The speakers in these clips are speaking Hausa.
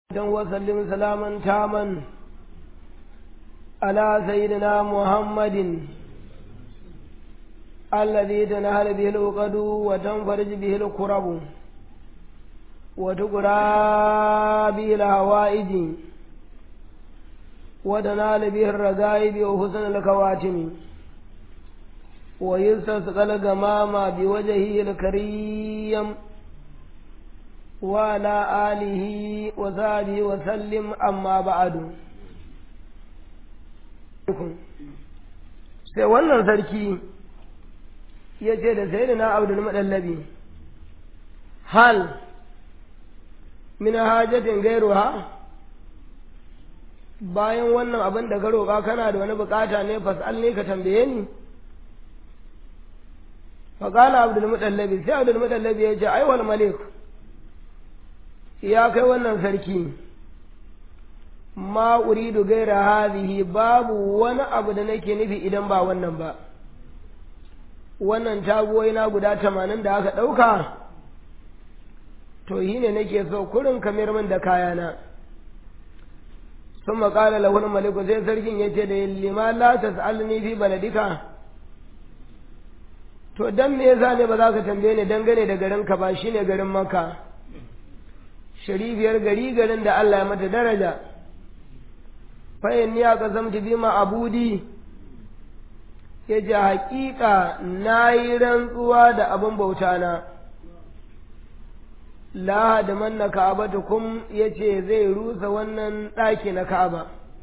وسلم سلاما تاما على سيدنا محمد الذي تنهل به العقد وتنفرج به الكرب وتقرى به الهوائج وتنال به الرغائب وحسن الكواتم ويستسقى الغمام بوجهه الكريم وعلى آله وصحبه وسلم أما بعد sai wannan sarki ya ce da sai da na abdul maɗallabi hal min hajatin gairuha bayan wannan abin da ka roƙa kana da wani bukata ne fasal ne ka tambaye ni faƙala abdul maɗallabi sai abdul maɗallabi ya ce aiwal malik ya kai wannan sarki ma uridu gaira hadhihi babu wani abu da nake nufi idan ba wannan ba wannan taguwai na guda tamanin da aka ɗauka to yi ne nake so kurin kamar min da kayana sun maƙala lahul maliku sai sarkin ya ce da lima la tas'alni fi baladika to dan me yasa ne ba za ka tambaye ni dangane da garinka ba shine garin makka sharifiyar gari garin da Allah ya mata daraja fayin ya kasamta bima abudi ya ce haƙiƙa na yi rantsuwa da abin bauta na la da manna ka'aba kum ya ce zai rusa wannan ɗaki na ka'aba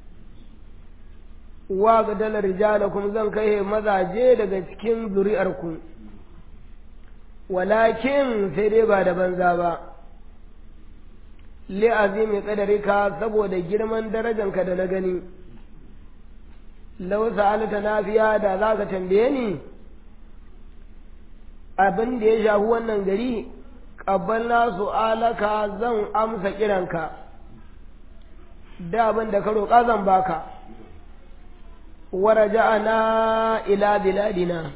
wa ga dalar rijalakum zan kai mazaje daga cikin zuri'arku walakin sai dai ba da banza ba li'azimi qadarika saboda girman darajanka da na gani law sa'alta nafiya da zaka tambaye ni abin da ya shafi wannan gari qabbalna su'alaka zan amsa kiranka da abin da ka roƙa zan baka waraja'ana ila biladina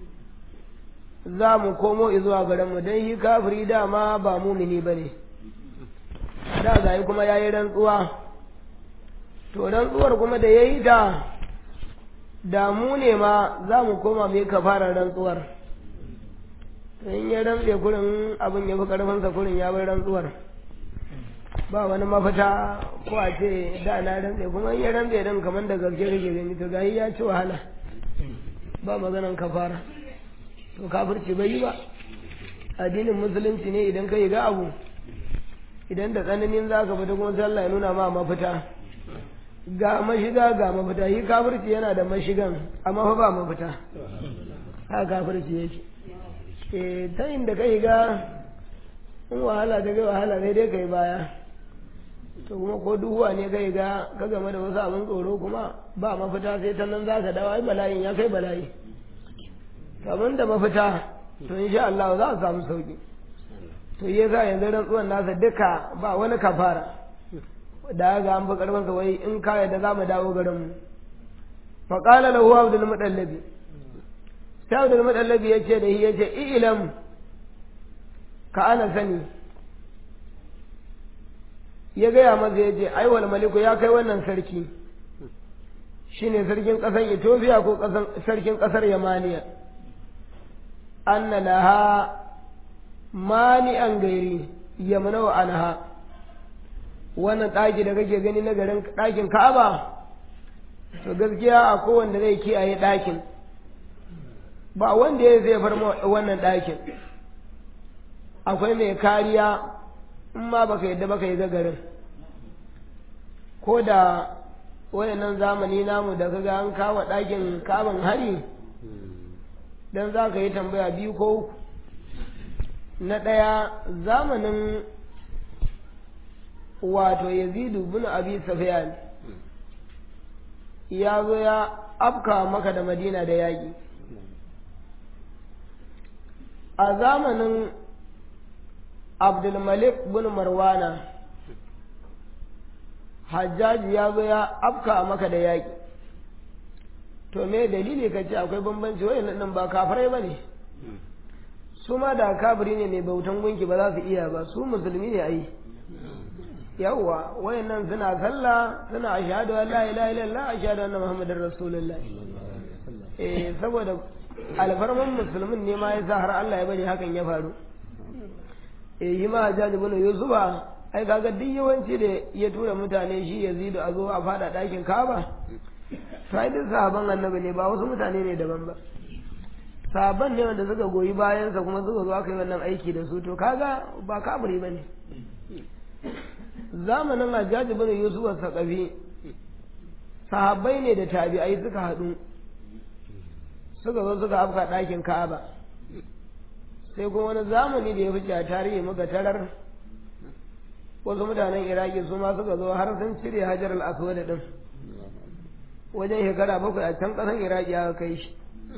za mu komo zuwa garinmu don yi kafiri dama ba mumini ba ne da gayi kuma ya yi rantsuwa to rantsuwar kuma da ya yi ta damu ne ma za mu koma mai fara rantsuwar in ya rantse kurin abin ya fi karfinsa kurin ya bai rantsuwar ba wani mafita ko a ce da na rantse kuma in ya rantse din kamar da gaske kake gani to gayi ya ci wahala ba maganan kafara to kafirci bai yi ba addinin musulunci ne idan ka yi ga abu idan da tsananin za ka fita kuma sallah ya nuna ma mafita ga mashiga ga mafita yi kafirci yana da mashigan amma fa ba mafita ha kafirci yake e ta inda kai ga in wahala ta kai wahala sai dai kai baya to kuma ko duhuwa ne kai ga ka game da wasu abin tsoro kuma ba mafita sai ta nan za ka dawo ai bala'in ya kai bala'i abin da mafita to insha Allah za a samu sauki to yi za yanzu rantsuwan nasa duka ba wani kafara da ga an fi karfin wai in ka yadda za mu dawo garin mu fa qala lahu abdul mudallabi sai abdul mudallabi ya ce da shi ya ce ilam ka ana sani ya gaya masa ya ce ai wal maliku ya kai wannan sarki shine sarkin ƙasar Ethiopia ko sarkin ƙasar Yamaniya anna laha mani'an gairi yamna wa anha wannan ɗaki da kake gani na garin ɗakin Ka'aba to gaskiya a kowanne zai kiyaye ɗakin ba wanda ya zai bar wannan ɗakin akwai mai kariya in ma baka yadda baka yi garin ko da wayannan zamani namu da kaga an kawo ɗakin kaban hari dan za ka yi tambaya biyu ko uku na ɗaya zamanin wato yazidu bin abi safiyan ya zo ya afka maka da madina da yaƙi a zamanin abdulmalik bin marwana hajjaji ya zo ya afka maka da yaƙi to me dalili ka ce akwai bambanci wayan nan ba kafirai ba ne su ma da kafiri ne mai bautan gunki ba za su iya ba su musulmi ne ai yawwa wayannan suna sallah suna ashhadu an la ilaha illallah ashhadu anna muhammadar rasulullah eh saboda alfarman musulmin ne ma yasa har Allah ya bari hakan ya faru eh yi ma Hajjaj ibn Yusufa ai kaga duk yawanci da ya tura mutane shi Yazidu a zo a fada dakin Kaaba sai duk sahaban annabi ne ba wasu mutane ne daban ba sahaban ne wanda suka goyi bayansa kuma suka zo aka yi wannan aiki da su to kaga ba kaburi bane zamanin Hajjaj ibn Yusuf Saqafi sahabbai ne da tabi'ai suka haɗu suka zo suka afka ɗakin Ka'aba sai kuma wani zamani da ya fice a tarihi muka tarar wasu mutanen Iraki su ma suka zo har sun cire Hajar al-Aswad din wajen shekara bakwai a can ƙasan Iraki aka kai shi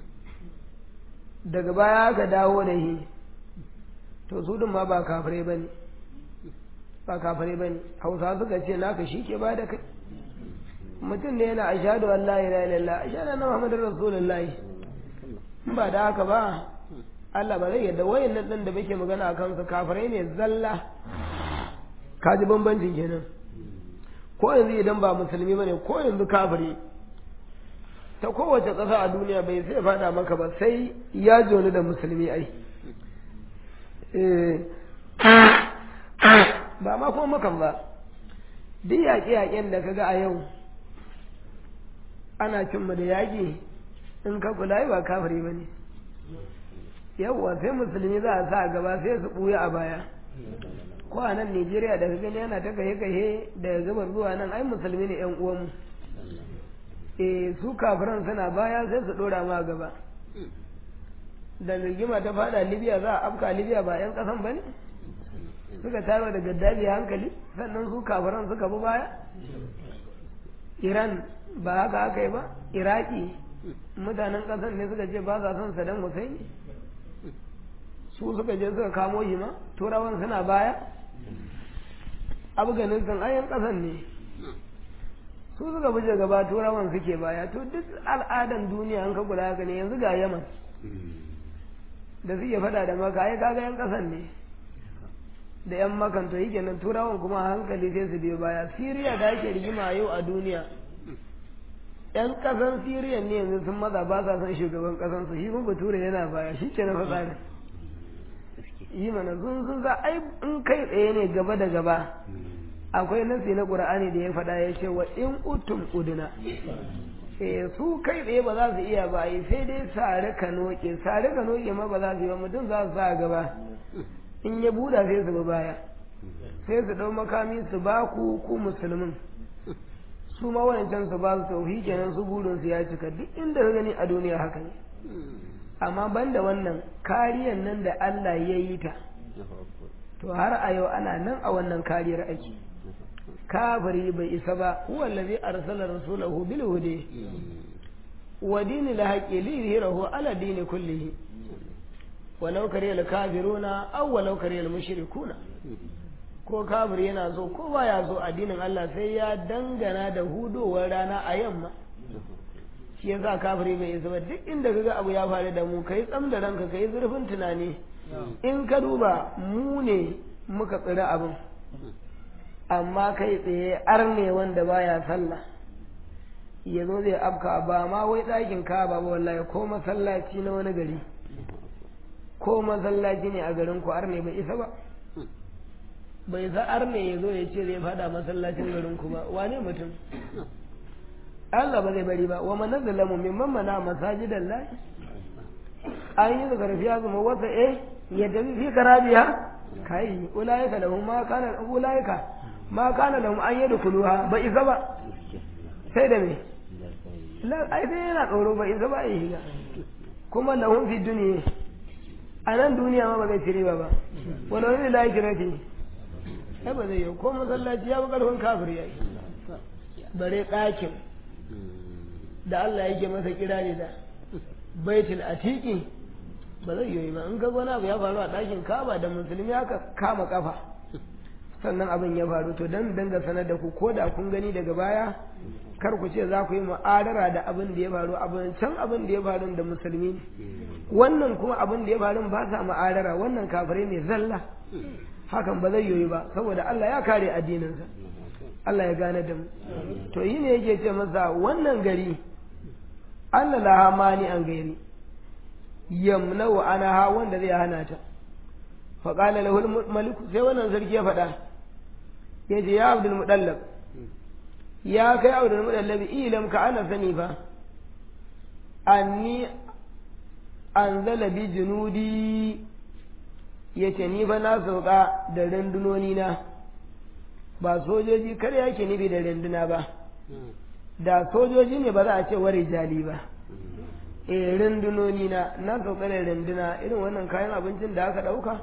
daga baya aka dawo da shi to su din ma ba kafirai bane ba kafare ba ne hausa suka ce naka shi ke ba da kai mutum ne yana ashadu an la ilaha illallah ashadu anna muhammadar rasulullahi in ba da haka ba Allah ba zai yadda wayan nan din da muke magana a kansu kafare ne zalla ka ji bambancin kenan ko yanzu idan ba musulmi bane ko yanzu kafire ta kowace ƙasa a duniya bai sai faɗa maka ba sai ya joni da musulmi ai ba ma kuma makan ba duk yaƙe-yaƙen da kaga a yau ana cin mu da yaƙi in ka kula ba kafiri ba ne yawwa sai musulmi za a sa a gaba sai su ɓuya a baya ko a nan Nijeriya da gani yana ta kahe-kahe daga gabar zuwa nan ai musulmi ne 'yan uwanmu eh su kafiran suna baya sai su ɗora ma gaba da rigima ta fada Libya za a afka Libya ba 'yan ƙasan ba ne suka taro da gaddafi hankali sannan su kafiran suka bi baya iran ba haka aka yi ba iraki mutanen ƙasar ne suka ce ba sa son saddam hussein su suka je suka kamo shi ma turawan suna baya afganistan ayan ƙasar ne su suka buje gaba turawan suke baya to duk al'adan duniya an ka kula haka ne yanzu ga yaman da suke faɗa da maka ai kaga yan ƙasar ne da 'yan makanto yi kenan turawan kuma hankali sai su biyo baya siriya da ake rigima yau a duniya 'yan kasan siriya ne yanzu sun maza ba sa son shugaban kasan su shi kuma bature yana baya shi ke na fasari yi mana sun sun za ai in kai tsaye ne gaba da gaba akwai nasi na qur'ani da ya faɗa ya ce wa in utum uduna eh su kai tsaye ba za su iya ba yi sai dai sare ka noke sare ka noke ma ba za su yi ba mutum za su sa gaba in ya buɗa sai su bi baya sai su ɗau makami su ba ku ku musulmin su ma wancan su ba su tauhi kenan su burin su ya cika duk inda ka gani a duniya haka ne amma banda wannan kariyan nan da Allah ya yi ta to har a yau ana nan a wannan kariyar ake kafiri bai isa ba huwa allazi arsala rasulahu bil huda wa dinil haqqi li yuzhirahu ala dini kullihi walau kare kafiruna aw walau kare mushrikuna ko kafir yana so ko baya so addinin Allah sai ya dangana da hudowar rana a yamma shi yasa kafiri bai isa ba duk inda kaga abu ya faru da mu kai tsam da ranka kai zurfin tunani in ka duba mu ne muka tsira abin amma kai tsaye arne wanda baya sallah ya zo zai afka ba ma wai ɗakin ka ba wallahi ko masallaci na wani gari ko masallaci ne a garin ku arne bai isa ba bai za arne ya zo ya ce zai fada masallacin garin ku ba wane mutum Allah ba zai bari ba wa man zalamu mimman mana masajidan lahi an yi da karfiya kuma wata eh ya tafi fi karabiya kai ulaika lahum ma kana ulaika ma kana lahum an yadkhuluha ba isa ba sai da me la ai sai yana tsoro ba isa ba ya shiga kuma lahum fi dunya a nan duniya ma ba zai cire ba ba wani wani da yake rafi ai ba zai yi ko masallaci ya fi karfin kafir ya yi bare ɗakin da Allah yake masa kira ne da baitul atiki ba zai yi ba in ga wani abu ya faru a ɗakin kaba da musulmi aka kama kafa sannan abin ya faru to dan danga sanar da ku ko da kun gani daga baya kar ku ce za ku yi mu'adara da abin da ya faru abin can abin da ya faru da musulmi ne wannan kuma abin da ya faru ba sa mu'adara wannan kafirai ne zalla hakan ba zai yoyi ba saboda Allah ya kare addininsa Allah ya gane da mu to yi ne yake ce masa wannan gari Allah la mani an gairi yamna wa ana ha wanda zai hana ta fa qala lahu maliku sai wannan sarki ya faɗa yace ya abdul mudallab ya kai abdul mudallab ilam ka ana sani fa anni anzala bi junudi yace ni fa na sauka da rundunoni na ba sojoji kar yake nufi da runduna ba da sojoji ne ba za a ce wari jali ba e rundunoni na na sauka da runduna irin wannan kayan abincin da aka ɗauka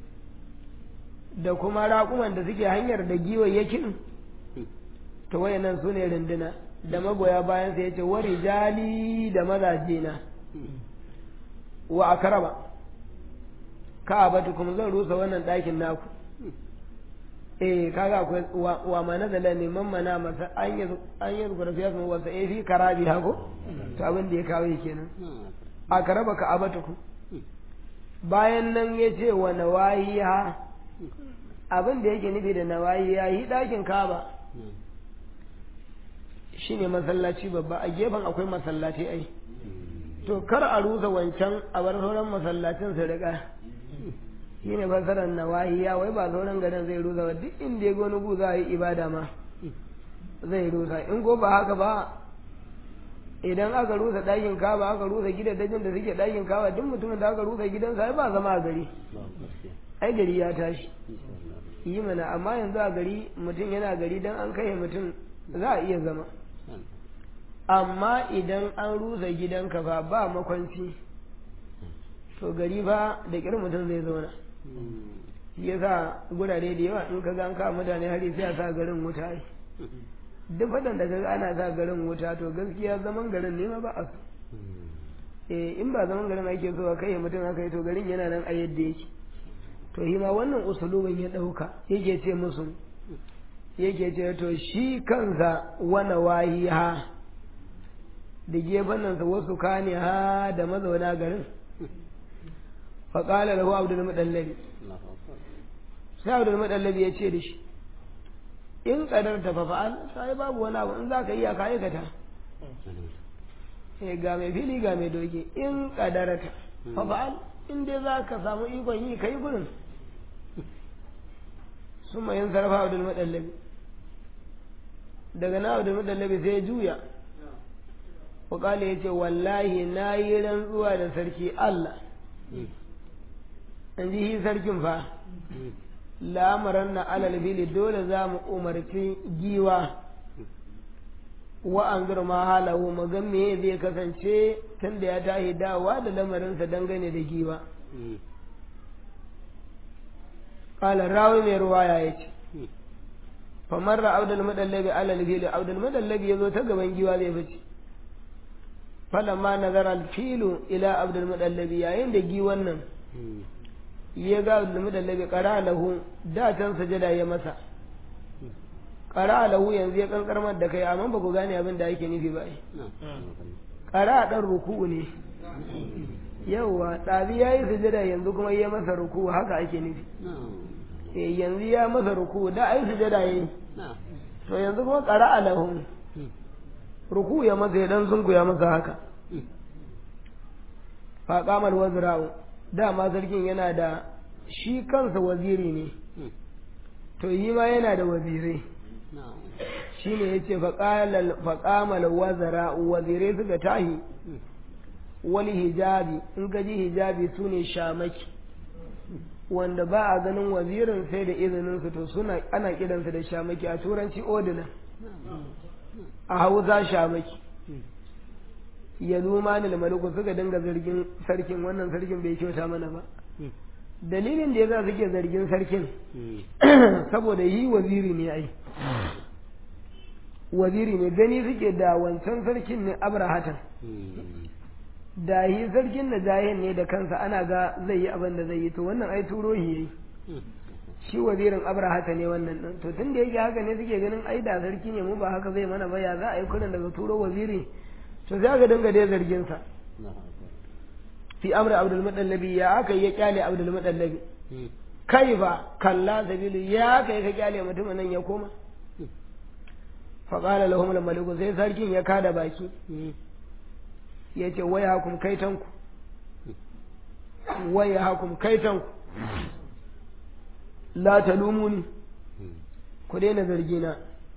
da kuma raƙuman da suke hanyar da giwayyakin to wayannan su ne runduna da magoya bayan sa yace wari jali da mazaje na wa akrama ka'abatukum zan rusa wannan ɗakin naku eh kaga akwai wa ma nazala ne man mana masa an yi an yi zukura fiya sun wasa eh fi karabi hako to abin da ya kawo kenan a karaba ka abatuku bayan nan ya ce wa nawahiya abin da yake nufi da nawahiya yi ɗakin kaba shine masallaci babba a gefen akwai masallaci ai to kar a rusa wancan a bar sauran masallacin su riga shi ne fasarar nawahiya wai ba sauran garin zai rusa ba duk inda ya goni gu za a yi ibada ma zai rusa in ko ba haka ba idan aka rusa ɗakin kaba aka rusa gidajen da suke ɗakin kaba duk mutumin da aka rusa gidansa ai ba zama a gari ai gari ya tashi yi mana amma yanzu a gari mutum yana gari don an kai mutum za a iya zama amma idan an rusa gidanka fa ba makwanci to gari fa da ƙirin mutum zai zauna shi ya sa gurare da yawa in ka ga an kawo mutane hari sai a sa garin wuta yi duk faɗan da kaga ana sa garin wuta to gaskiya zaman garin ne ma ba a so eh in ba zaman garin ake so kai mutum aka yi to garin yana nan a yadda yake to shi ma wannan usulubin ya ɗauka yake ce musu yake ce to shi kansa wana wahi ha da gefen nan wasu kane ha da mazauna garin faƙala lahu abdul mudallabi sai abdul mudallabi ya ce da shi in kadar ta fa fa'al sai babu wani abu in za ka iya ka aikata eh ga mai fili ga mai doge in kadarata fa fa'al in dai za ka samu ikon yi kai gurin sun yin sarrafa abdul mudallabi daga na abdul mudallabi sai ya juya wakala ya ce wallahi na yi rantsuwa da sarki Allah in ji shi sarkin fa lamaran na alal fili dole za mu umarci giwa wa an girma halahu mu ga me zai kasance tun da ya tashi dawa da lamarinsa dangane da giwa qala rawi mai ruwaya yace famarra abdul mudallabi alal fili abdul mudallabi yazo ta gaban giwa zai fice falamma nazara al-filu ila abdul mudallabi yayin da giwan nan ya ga abdul mudallabi qara lahu da can sajada ya masa qara lahu yanzu ya kankarmar da kai amma ba ku gane abin da yake nufi ba qara dan ruku'u ne yawa ɗabi ya yi sujada yanzu kuma ya masa ruku haka ake nufi eh yanzu ya masa ruku da ai sujada yayi to yanzu kuma qara lahu ruku ya masa ya dan zungu ya masa haka fa qamal wazra'u dama sarkin yana da shi kansa waziri ne to yi ma yana da wazirai shi ne ya ce faƙamal wazara wazirai suka tahi wani hijabi in ka ji hijabi su ne shamaki wanda ba a ganin wazirin sai da izininsu to suna ana kiransu da shamaki a turanci odina a hausa shamaki ya luma ni maliku suka dinga zargin sarkin wannan sarkin bai kyauta mana ba dalilin da ya za suke zargin sarkin saboda yi waziri ne ai waziri ne gani suke da wancan sarkin ne abrahatan da yi sarkin da jahin ne da kansa ana ga zai yi abin da zai yi to wannan ai turo shi yayi shi wazirin abrahata ne wannan din to tun da yake haka ne suke ganin ai da sarki ne mu ba haka zai mana ba ya za a yi kullun daga turo waziri to sai aka dinga dai zargin sa fi amri abdul mudallabi ya aka yi ya kyale abdul mudallabi kai ba kalla sabilu ya kai ka kyale mutumin nan ya koma faƙala lahum maliku sai sarkin ya kada baki ya ce waya hakum kaitanku waya hakum kaitanku la talumuni ku daina zargina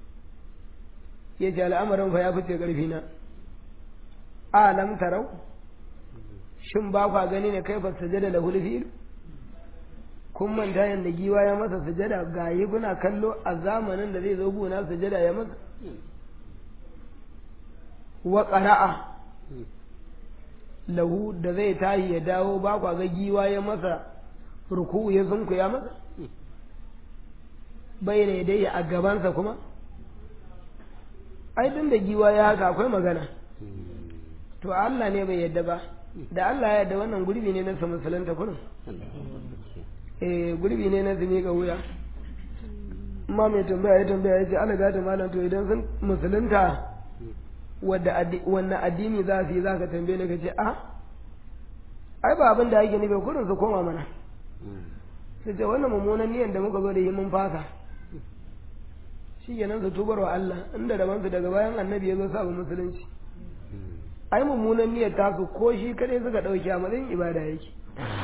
ya ce al'amarin fa ya fice ƙarfina a lam tarau shin ba kwa gani ne kai fa sujada da hulfil kun manta yadda giwa ya masa sujada ga yi kuna kallo a zamanin da zai zo guna sujada ya masa wa ƙara'a lahu da zai tashi ya dawo ba kwa ga giwa ya masa ruku ya sunku ya masa bai ne dai a gabansa kuma ai tun da giwa ya haka akwai magana to Allah ne bai yadda ba da Allah ya yadda wannan gurbi ne na sa musulunta kurin eh gurbi ne na zumi ga wuya ma mai tambaya ya tambaya ya ce ana gata malam to idan sun musulunta wadda wannan addini za su yi za ka tambaye ni ka ce a ai ba abin da ake nufi kurin su koma mana su ce wannan mummunan niyan da muka zo da yi mun fasa shi kenan su tubar wa Allah inda daban su daga bayan annabi ya zo sabu musulunci ai mummunan niyyar tasu ko shi kadai suka dauke a matsayin ibada yake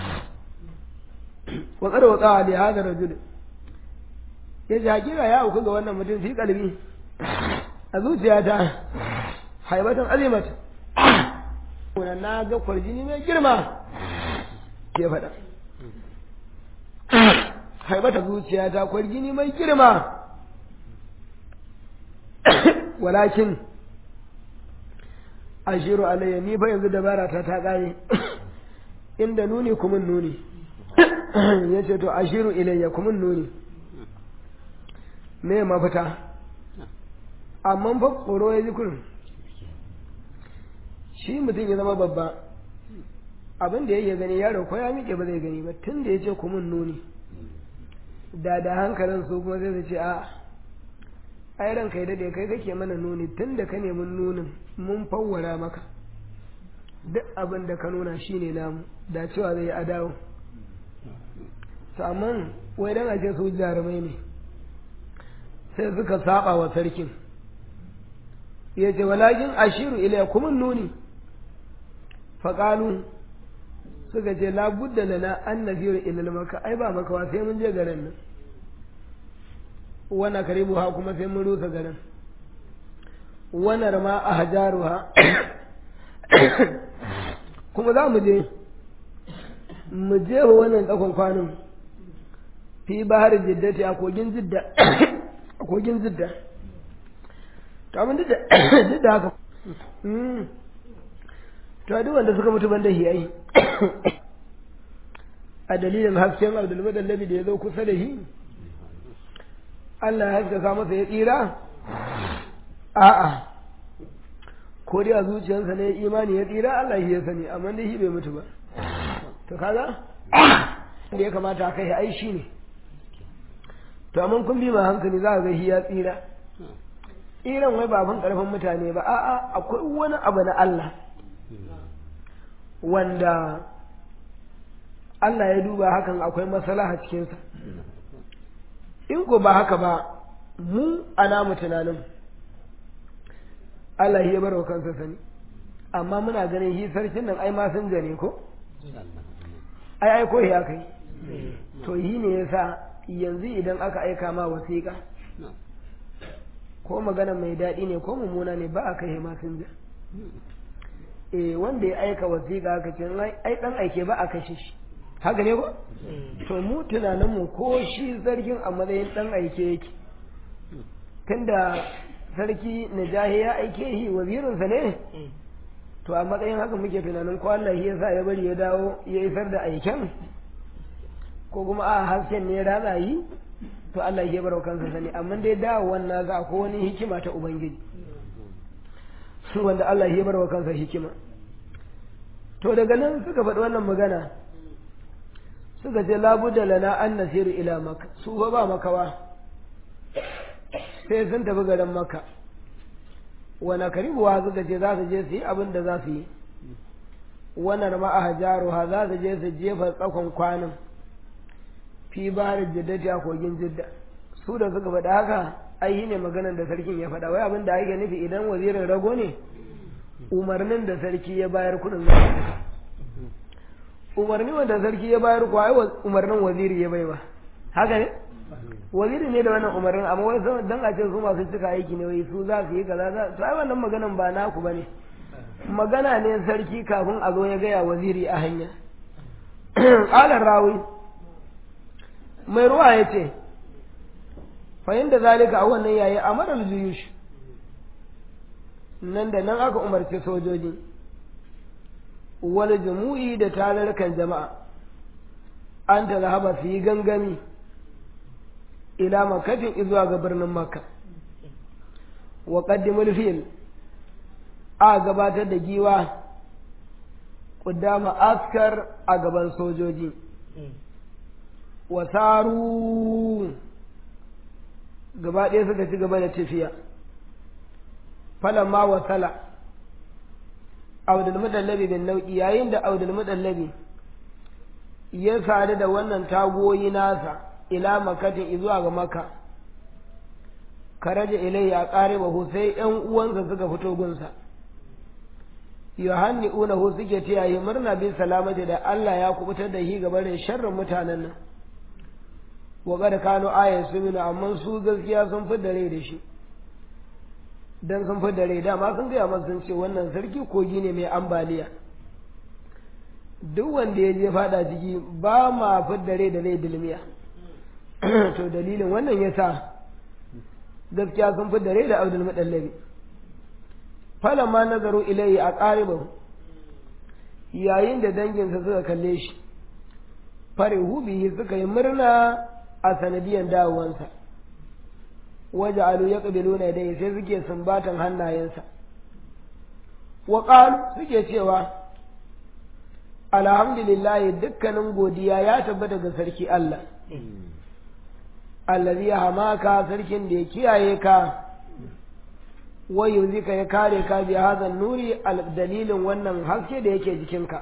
wa qad waqa li hadha rajul ya ji hakika ya auku ga wannan mutum fi kalbi a zuciyata haibatan azimat wannan na ga kwarjini mai girma ke faɗa haibata zuciyata kwarjini mai girma walakin ashiru alayya ni fa yanzu dabara ta ta kare inda nuni kumin nuni ya ce to ashiru ilayya kumin nuni me mafita amma fa tsoro ya ji kurin shi mutum ya zama babba abin da ya gani yaro ko ya miƙe ba zai gani ba tun da ya ce kumin nuni da da hankalin su kuma zai ce a ai ranka ya dade kai kake mana nuni tun da ka nemi nunin mun fawwara maka duk abin da ka nuna shine namu da cewa zai adawo to amma wai dan aje su jarumai ne sai suka saba wa sarkin ya ce walakin ashiru ilai kuma nuni faƙalu suka ce labudda lana an nafiru ilal maka ai ba makawa sai mun je garin nan wana karibu ha kuma sai mun rusa garin wanar ma a hajaru ha kuma za mu je mu je wa wannan tsakon kwanin fi bahar jiddati a kogin jidda a kogin jidda to abin duk da haka to duk wanda suka mutu banda hiyayi a dalilin hasken abdulmadallabi da ya zo kusa da shi Allah ya haskaka masa ya tsira a'a ko dai a zuciyarsa ne imani ya tsira Allah shi ya sani amma dai shi bai mutu ba to kaga da ya kamata a kai ai shi ne to amma kun bi ma hankali za a ga shi ya tsira tsiran wai ba abin karfin mutane ba a'a akwai wani abu na Allah wanda Allah ya duba hakan akwai maslaha cikinsa in ko ba haka ba mu a namu tunanin Allah ya bar wa kansa sani amma muna ganin shi sarkin nan ai ma sun gane ko ai ai ko ya kai to yi ne yasa yanzu idan aka aika ma wasiƙa ko magana mai daɗi ne ko mummuna ne ba a kai masinja eh wanda ya aika wasiƙa aka ce ai dan aike ba a kashe shi haka ne ko to mu tunanin mu ko shi zargin a matsayin dan aike yake tunda sarki najahi ya aike shi wazirinsa ne to a matsayin haka muke tunanin ko Allah ya sa ya bari ya dawo ya isar da aiken ko kuma a hasken ne ya ratsa yi to Allah ya bar kansa sani amma dai dawo wannan za ko wani hikima ta ubangiji wanda Allah ya bar kansa hikima to daga nan suka faɗi wannan magana suka ce labudda lana an nasiru ila maka su ba ba makawa sai sun tafi garin maka wani karibuwa suka ce za su je su yi abin da za su yi wannan ma'a jaruha za su je su jefa tsakon kwanan fi bahar jiddati a kogin jidda su da suka faɗa haka ai ne maganar da sarkin ya faɗa wai abin da ake nufi idan wazirin rago ne umarnin da sarki ya bayar kudin za su umarni wanda sarki ya bayar kuwa ai umarnin waziri ya bai ba haka ne waziri ne da wannan umarnin amma wai dan a ce su masu cika aiki ne wai su za su yi kaza za to ai wannan maganan ba naku bane magana ne sarki kafin a zo ya gaya waziri a hanya qala rawi mai ruwa ya ce fahimta zalika a wannan yayi amaral juyush nan da nan aka umarci sojoji wal jumu'i da tararkan jama'a an ta zahaba su yi gangami ila makatin izuwa ga birnin makka wa qaddimul fil a gabatar da giwa kudama askar a gaban sojoji wasaru gaba ɗaya suka ci gaba da tafiya falamma wasala audul mudallabi bin nau'i yayin da audul mudallabi ya sadu da wannan tagoyi nasa ila makatin zuwa ga maka karaja ilayya qaribahu sai ƴan uwansa suka fito gunsa yohanni unahu suke tiyaye murna bin salamati da Allah ya kubutar da shi gabanin sharrin mutanen nan wa kad kanu ayan suminu amma su gaskiya sun fi dare da shi dan sun fi dare dama sun gaya masa sun ce wannan sarki kogi ne mai ambaliya duk wanda ya je fada ciki ba ma fi dare da zai dilmiya to dalilin wannan yasa gaskiya sun fi dare da abdul mudallabi falamma nazaru ilayhi a ƙaribahu yayin da danginsa suka kalle shi farihu bihi suka yi murna a sanadiyan dawowansa waje alu ya ƙabilu na dai sai suke sumbatan hannayensa wa suke cewa alhamdulillah dukkanin godiya ya tabbata ga sarki Allah allazi hamaka sarkin da ya kiyaye ka wayo zika ya kare ka bi hazan nuri dalilin wannan haske da yake jikinka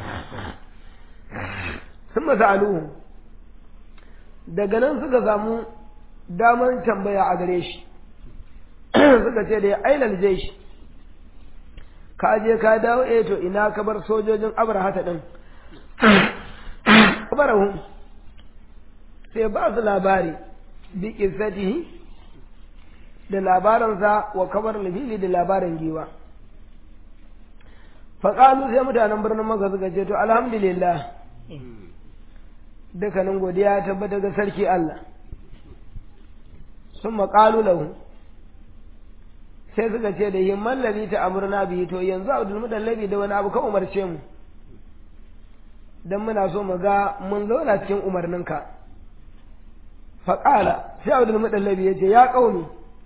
sun masa'aluhu daga nan suka samu damar tambaya a gare shi suka ce da ya ailal shi ka je ka dawo eh to ina ka bar sojojin abrahata din abrahum sai ba su labari bi qissatihi da labaransa wa kamar nabili da labarin giwa faƙalu sai mutanen birnin maka suka ce to alhamdulillah dukkanin godiya ya tabbata ga sarki Allah sun maƙalu lahu sai suka ce da himman lalli ta amurna biyu to yanzu abdul mudallabi da wani abu ka umarce mu dan muna so mu ga mun zauna cikin umarninka faƙala sai abdul mudallabi ya ce ya ƙauni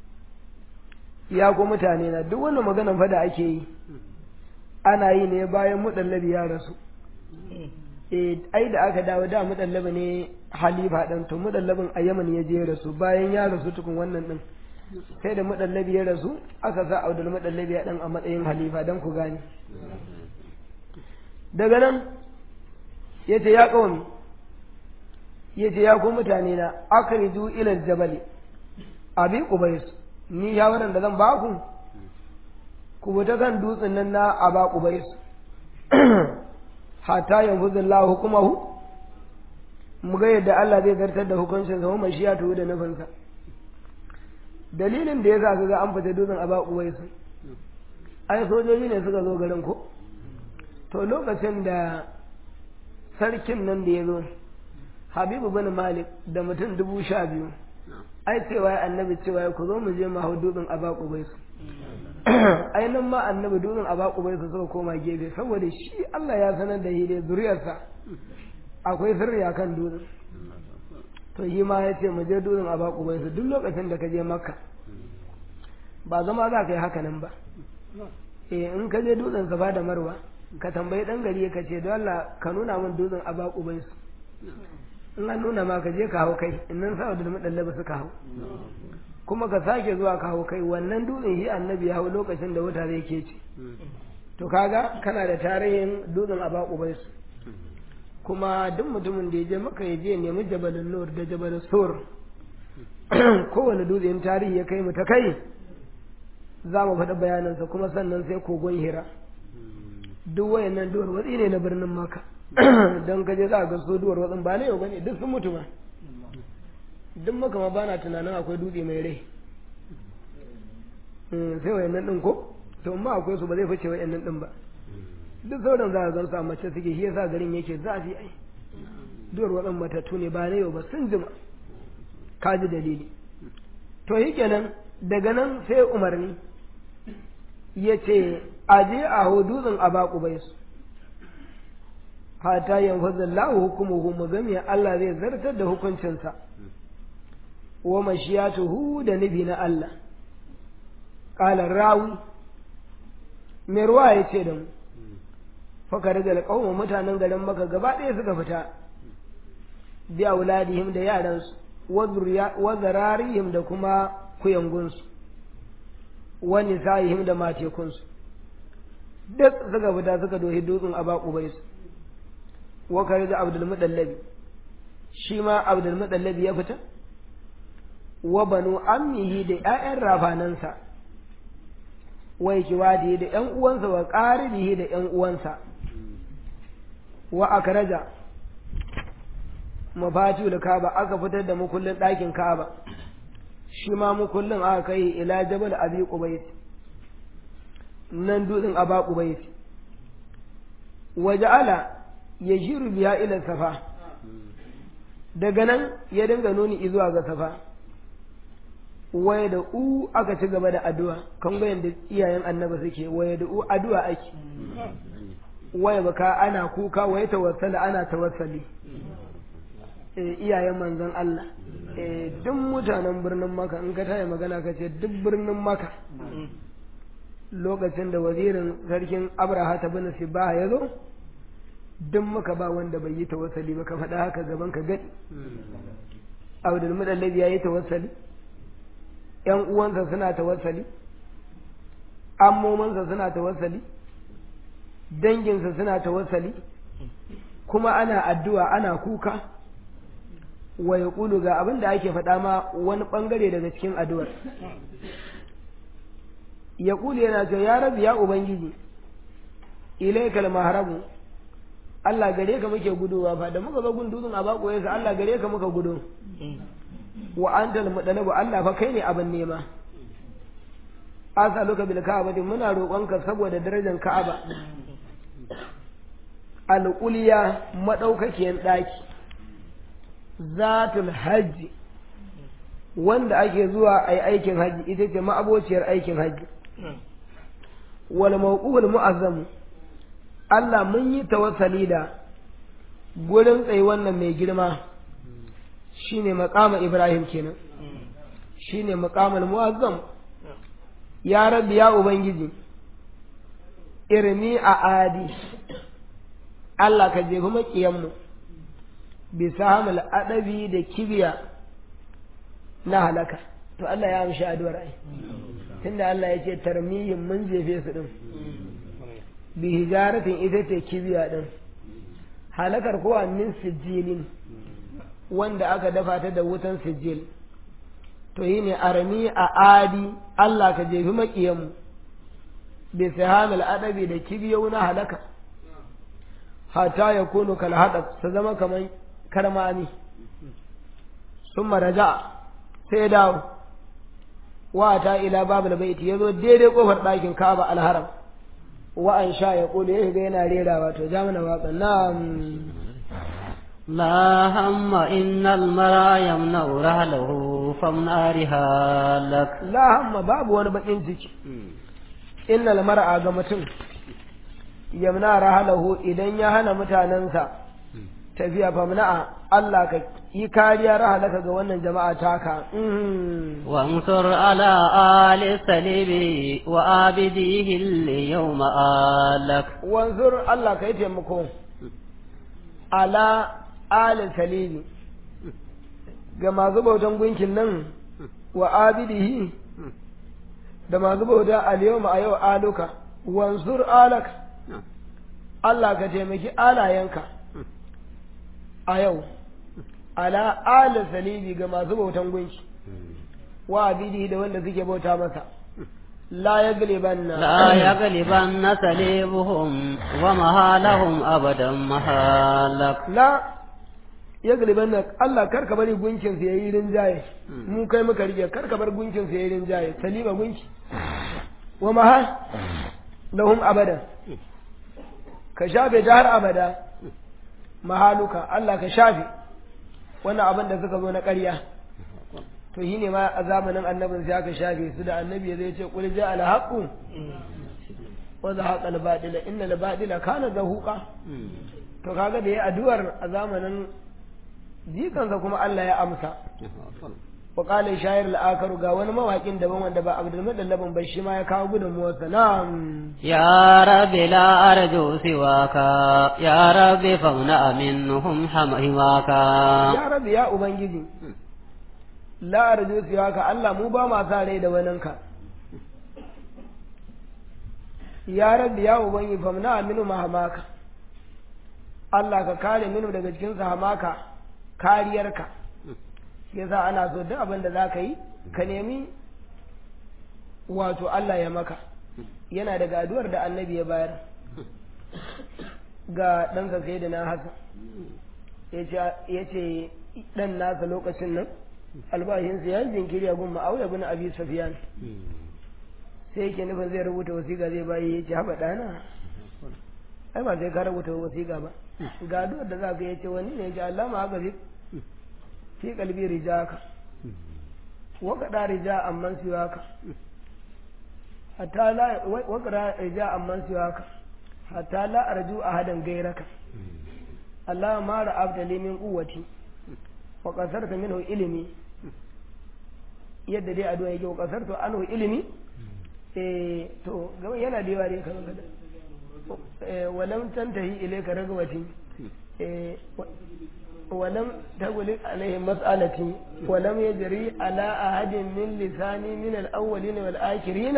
ya ko mutane na duk wannan maganan fa da ake yi ana yi ne bayan mudallabi ya rasu eh ai da aka dawo da mudallabi ne halifa dan to mudallabin a Yaman ya je rasu bayan ya rasu tukun wannan din sai da mudallabi ya rasu aka sa Abdul mudallabi ya dan a matsayin halifa dan ku gane daga nan yace ya kawami yace ya ku mutane na akriju ila jabali abi qubais ni shawaran da zan baku ku fita kan dutsen nan na aba qubais hatta yanfuzu Allah hukumahu mu ga yadda Allah zai zartar da hukuncin sa kuma shi ya tuhu da nufinsa dalilin da yasa kaga an fita dutsen aba qubais ai sojoji ne suka zo garin ko to lokacin da sarkin nan da ya zo habibu bin malik da mutum dubu sha biyu ai cewa ya annabi cewa ya ku zo mu je mu hau dutsen a baku bai su ai nan ma annabi dutsen a baku bai su suka koma gefe saboda shi Allah ya sanar da shi da zuriyarsa akwai sirri akan dutsen to shi ma ya ce mu je dutsen a baku bai su duk lokacin da ka je makka ba zama za ka yi haka nan ba eh in ka je dutsen safa da marwa ka tambayi dan gari ka ce don Allah ka nuna min dutsen a baku bai su in an nuna ma ka je ka hau kai in nan sa'adu da madallaba suka hau kuma ka sake zuwa ka hau kai wannan dutsen shi annabi ya hau lokacin da wuta zai ke ce to kaga kana da tarihin dutsen a baku bai su kuma duk mutumin da ya je maka ya je nemi jabalin nur da jabalin sur kowane dutsen tarihi ya kai mu ta kai za mu faɗi bayanansa kuma sannan sai kogon hira duk wayannan duwar watsi ne na birnin maka don kaje za a ga su duwar watsin ba na yau bane duk sun mutu ma duk maka ma bana tunanin akwai dutse mai rai sai wayannan din ko to amma akwai su ba zai fice wayannan din ba duk sauran za a gan su a mace suke shi yasa garin yake zafi ai duwar watsin matattu ne ba na yau ba sun jima ka ji dalili to yi kenan daga nan sai umarni ya ce a je a hududin a baku bai su hata yanfazin lahu hukumuhu mu gami Allah zai zartar da hukuncinsa wa mashiyatuhu da nufi na Allah ƙalar rawi mai ruwa ya ce da mu fakar da alƙawma mutanen garin maka gaba ɗaya suka fita biya wuladihim da yaransu wa zararihim da kuma kuyangunsu wani sa'ihim da matekunsu duk suka fita suka dohi dutsen aba ubaisu wa kare da abdul mudallabi shi ma abdul mudallabi ya fita wa banu ammihi da ƴaƴan rafanansa wa kiwadi da ƴan uwansa wa qaribihi da ƴan uwansa wa akraja mafatu da kaba aka fitar da mukullin ɗakin kaba shi ma mukullin aka kai ila jabal abi qubais nan dutsen aba qubais waja'ala yashiru biya ila safa daga nan ya dinga nuni zuwa ga safa waya da u aka ci gaba da addu'a kan ga yanda iyayen annaba suke waya da u addu'a ake waya baka ana kuka waya tawassala ana tawassali iyayen manzon Allah duk mutanen birnin maka in ka taya magana ka ce duk birnin maka lokacin da wazirin sarkin abraha ta bin sibaha ya zo duk maka ba wanda bai yi tawassali ba ka faɗa haka gaban ka gadi abdul mudallabi ya yi tawassali yan uwansa suna tawassali ammomansa suna tawassali danginsa suna tawassali kuma ana addu'a ana kuka wa ya ga abin da ake faɗa ma wani ɓangare daga cikin addu'ar ya ƙulu yana cewa ya rabu ya ubangiji ilaikal maharabu Allah gare ka muke gudowa fa da muka zo gun dutsen a bako yasa Allah gare ka muka gudo wa antal mudalabu Allah fa kai ne abin nema asaluka bil ka'bati muna roƙonka saboda darajar Ka'aba alƙuliya madaukakiyar ɗaki zatul hajji wanda ake zuwa a yi aikin hajji ita ce ma'abociyar aikin hajji wal mawqul mu'azzam Allah mun yi tawassali da gurin tsaye wannan mai girma shine maqama Ibrahim kenan shine maqamul mu'azzam ya rabbi ya ubangiji irmi a adi Allah ka jefi maƙiyanmu bisa hamil adabi da kibiya na halaka to Allah ya amshi addu'ar ai tunda Allah ya ce tarmiyin mun jefe su din bi hijaratin ita ce kibiya din halakar kowa min sijilin wanda aka dafa ta da wutan sijil to yi ne arami a adi Allah ka jefi maƙiyanmu bi sahamil adabi da kibiyau na halaka hata ya kunu kal haɗa su zama kamar karmami sun maraja sai dawo wa ta ila babul baiti ya zo daidai kofar ɗakin kaba alharam wa an sha ya kulu ya shiga yana rerawa to ja mana waƙa na لا هم إن المرأة يمنع رحله فمنع رحالك la hamma babu wani bakin ciki innal mar'a ga mutum yamna rahalahu idan ya hana mutanensa tafiya famna'a Allah ka yi kariya rahalaka ga wannan jama'a taka Mhm. وانصر على آل السليب وآبديه اليوم آلك wanzur Allah ka yi taimako ala alin salimi ga masu bautan gunkin nan wa abidihi da masu bauta alyawma a yau aluka wansur alaka Allah ka taimaki alayenka a yau ala ala salibi ga masu bautan gunki wa abidi da wanda suke bauta masa la ya galibanna لا يغلبن سليبهم ومهالهم أبدا مهالك la ya galibanna Allah kar ka bari gunkin su yayi rinjaye mu kai muka rike kar ka bar gunkin su yayi rinjaye saliba gunki wa mahal lahum abada ka shafe ta har abada mahaluka Allah ka shafe wannan abin da suka zo na ƙarya to shi ne ma a zamanin annabin sai aka shafe su da annabi zai ce kul ja al haqu wa zahaqa al batila inna al batila kana zahuqa to kaga da yayi addu'ar a zamanin jikansa kuma Allah ya amsa wa qala shayar al akaru ga wani mawakin daban wanda ba Abdul Muttalib ba shi ma ya kawo gudunmuwar sa na'am يا رب لا أرجو سواك يا رب فامنع منهم حماك ya rabbi ya ubangiji la arju siwaka Allah mu ba ma sa rai da waninka ya rabbi ya ubangiji famna aminu mahamaka Allah ka kare minu daga cikin hamaka kariyarka yasa ana so duk abin da za ka yi ka nemi wato Allah ya maka yana daga addu'ar da annabi ya bayar ga ɗansa sai da na haka ya ce ɗan nasa lokacin nan albashinsa ya yi jinkiri a gun ma'auya bin abi safiyan sai yake nufin zai rubuta wasiƙa zai bayi ya ce haɓa ɗana ai ba sai ka rubuta wasiƙa ba ga addu'ar da za ka ya ce wani ne ya ce Allah ma haka fi fi kalbi rijaka wa kada rija amman siwaka hatta la wa kada rija amman siwaka hatta la arju ahadan gairaka Allah ma ra'abta li min quwwati wa qasarta minhu ilmi yadda dai addu'a yake wa qasartu anhu ilmi eh to gaba yana da yawa dai kan kada eh walam tantahi ilayka ragwati eh ولم تغلق عليه مسألتي ولم يجري على أحد من لساني من الأولين والآخرين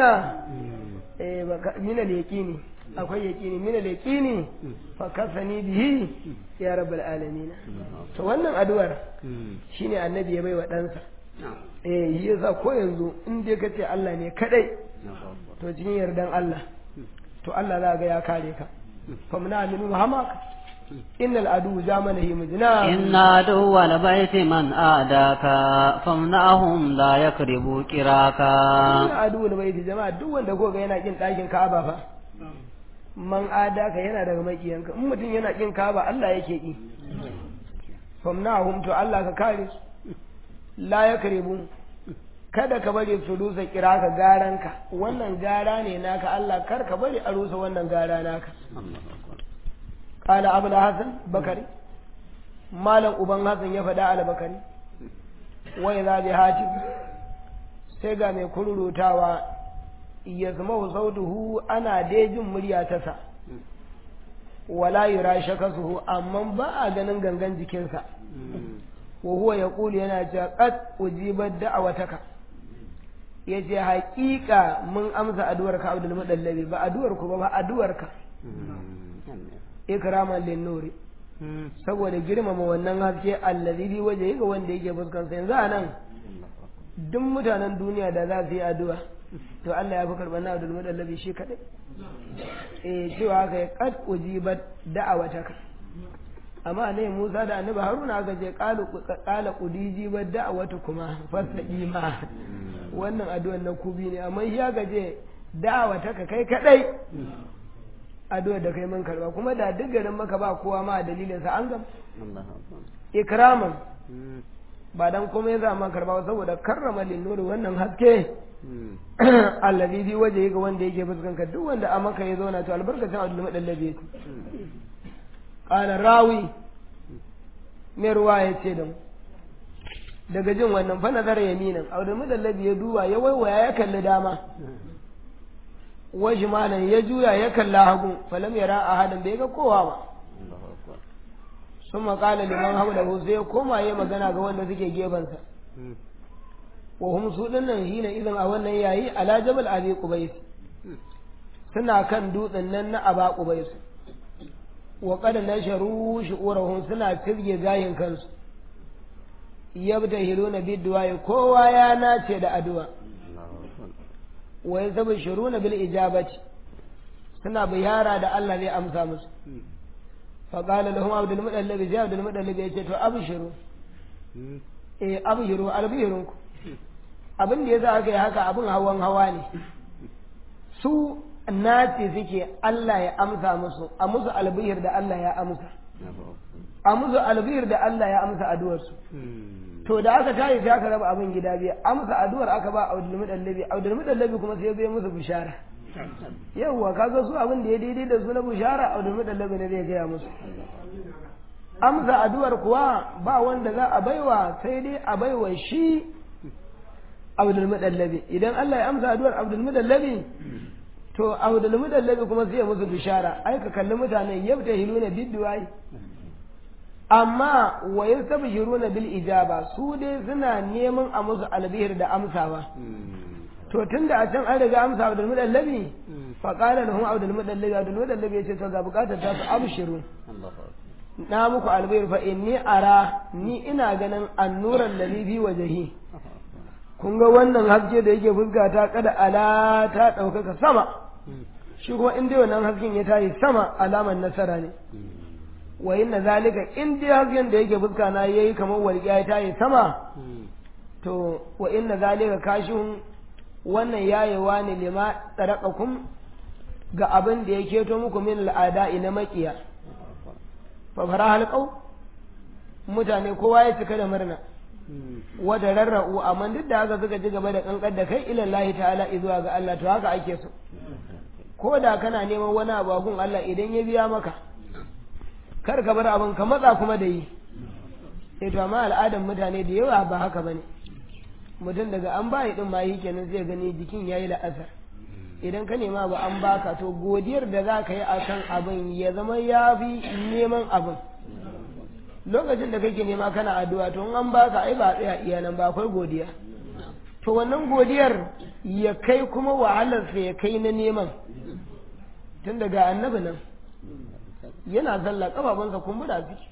من اليقين akwai yaƙini mina yaƙini fa kasani bihi ya rabbal alamin to wannan addu'ar shine annabi ya baiwa ɗansa eh shi yasa ko yanzu in dai kace Allah ne kadai to cikin yardan Allah to Allah za ga ya kare ka fa muna aminu hamaka innal adu zamanahi mujna إن عدو البيت من آداك فامنعهم لا يقربوا كراكا inna adu da bai jama'a duk wanda ko ga yana kin ɗakin Ka'aba fa man adaka yana daga makiyanka in mutum yana kin Ka'aba Allah yake ki famnahum to Allah ka kare su la yakribu kada ka bari su rusa kira ka garanka wannan gara ne naka Allah kar ka bari a rusa wannan gara naka qala abul hasan bakari malam uban hasan ya faɗa al bakari wa idza bi hatib sai ga mai kururutawa ya zama sautuhu ana dai jin murya ta sa wala yura shakasuhu amma ba a ganin gangan jikinsa wa huwa yaqulu yana cewa qad ujibat da'awataka yace haƙiƙa mun amsa addu'ar ka Abdul Mudallabi ba addu'ar ku ba ba addu'ar ka ikraman lin nuri saboda girmama wannan haske allazi bi waje ga wanda yake fuskansa yanzu anan duk mutanen duniya da za su yi addu'a to Allah ya fi karɓar na Abdul Mudallabi shi kaɗai eh cewa haka ya qad ujibat da'awataka amma ne Musa da Annabi Haruna aka ce qalu qala qudiji bad da'awatu kuma fasadi ma wannan addu'ar na kubi ne amma shi aka ce da'awataka kai kaɗai addu'ar da kai mun karba kuma da duk garin maka ba kowa ma dalilin sa an gam ikraman ba dan kuma ya zama karba ba saboda karrama linnuri wannan haske allazi bi waje ga wanda yake fuskanka duk wanda a maka ya zauna to albarkacin abdul madallabi yake qala rawi mai ruwa ya ce da mu daga jin wannan fa nazara yaminan abdul madallabi ya duba ya waiwaya ya kalli dama waji malan ya juya ya kalla hagu falam yara ahadan bai ga kowa ba sun makala liman haulahu sai ya koma ya magana ga wanda suke gefensa wa hum su dinnan hina idan a wannan yayi ala jabal abi qubais suna kan dutsen nan na aba qubais wa qad nasharu shu'urahum suna tirge gayin kansu yabtahiluna biddu'a kowa ya nace da addu'a wa yazbashiruna bil ijabati suna biyara da Allah zai amsa musu fa qala lahum abdul mudallib ya abdul mudallib yace to abshiru eh abshiru albihirunku abin da yasa aka yi haka abin hawan hawa ne su nace suke Allah ya amsa musu a musu albihir da Allah ya amsa a musu albihir da Allah ya amsa addu'arsu to da aka tayi sai aka raba abin gida biyu amsa addu'ar aka ba Abdul Mudallabi Abdul Mudallabi kuma sai bai musu bishara yawwa kaga su abin da ya daidai da su na bishara Abdul Mudallabi ne zai gaya musu amsa addu'ar kuwa ba wanda za a baiwa sai dai a baiwa shi Abdul Mudallabi idan Allah ya amsa addu'ar Abdul Mudallabi to Abdul Mudallabi kuma sai ya musu bishara ai ka kalli mutanen yabta hiluna bidduwai amma wa yastabshiruna bil ijaba su dai suna neman a musu albihir da amsawa to tunda a can an riga amsa Abdul Mudallabi fa qala lahum Abdul Mudallabi Abdul Mudallabi yace to ga bukatar ta su abshiru na muku albihir fa inni ara ni ina ganin annuran ladhi bi wajhi kun ga wannan haske da yake fuskata kada ala ta ɗaukaka sama shi kuma in dai wannan hasken ya tayi sama alamar nasara ne wa inna zalika in dai hasken da yake fuska na yayi kamar walƙiya ya tayi sama to wa inna zalika kashihun wannan yayewa ne lima tsarakakum ga abin da ya keto muku min al'ada na makiya fa fara halqau mutane kowa ya cika da murna wata rarra'u amma duk da haka suka ci gaba da kankar da kai ilallahi ta'ala zuwa ga Allah to haka ake so ko da kana neman wani abu a gun Allah idan ya biya maka kar ka bar abin ka matsa kuma da yi sai to amma al'adan mutane da yawa ba haka bane mutum daga an bayi din ma yi kenan zai gani jikin yayi la'asar idan ka nema ba an baka to godiyar da za ka yi akan abin ya zama ya fi neman abin lokacin da kake nema kana addu'a to in an baka ai ba tsaya iya nan ba akwai godiya to wannan godiyar ya kai kuma wahalarsa ya kai na neman tun daga annabi nan yana zalla kafafunsa kumbura ciki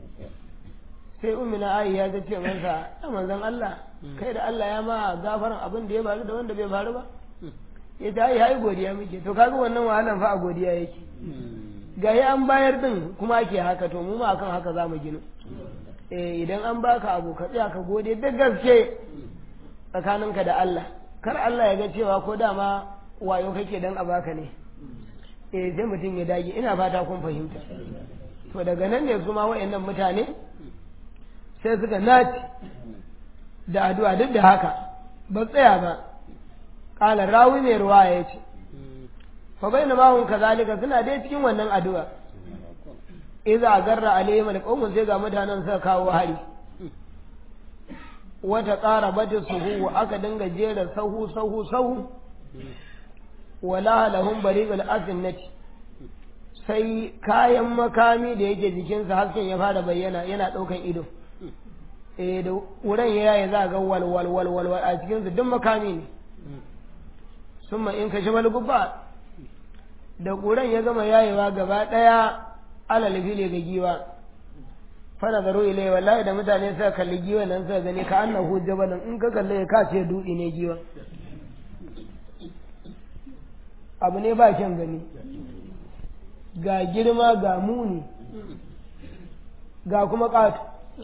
sai umina ayi ya ce masa ya manzon Allah kai da Allah ya ma gafaran abin da ya faru da wanda bai faru ba ya ta yi hai godiya muke to kaga wannan wahalan fa a godiya yake ga ya an bayar din kuma ake haka to mu ma akan haka za mu gina eh idan an baka abu ka tsaya ka gode da gaske tsakaninka da Allah kar Allah ya ga cewa ko dama wayo kake dan a baka ne eh sai mutum ya dage ina fata kun fahimta to daga nan ne kuma wayannan mutane sai suka naci da addu'a duk da haka ba tsaya ba kala rawi mai ruwa ya ce fa bayna ma hum kazalika suna dai cikin wannan addu'a idza garra alaihim alqawm sai ga mutanen suka kawo hari wata ƙara bata suhu aka dinga jera sahu sahu sahu wala lahum bariqul asinnati sai kayan makami da yake jikinsa hasken ya fara bayyana yana ɗaukan ido eh da wurin ya yaye za ga wal wal wal wal a cikinsa duk makami ne summa in kashi wal gubba da ƙuran ya gama yayewa gaba ɗaya alal fili ga giwa fana zaro ilai wallahi da mutane suka kalli giwa nan suka gani ka annahu jabalin in ka kalle ka ce dutse ne giwa abu ne ba kyan gani ga girma ga muni ga kuma ƙato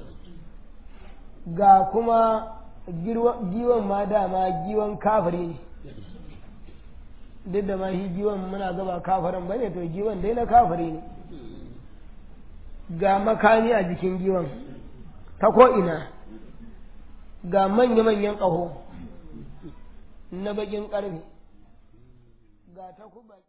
ga kuma giwan ma dama giwan kafiri ne duk da ma shi giwan muna gaba kafaran ba ne to giwan dai na kafiri ne ga makami a jikin giwan ta ko'ina ga manya-manyan ƙaho na bakin ƙarfe ga ta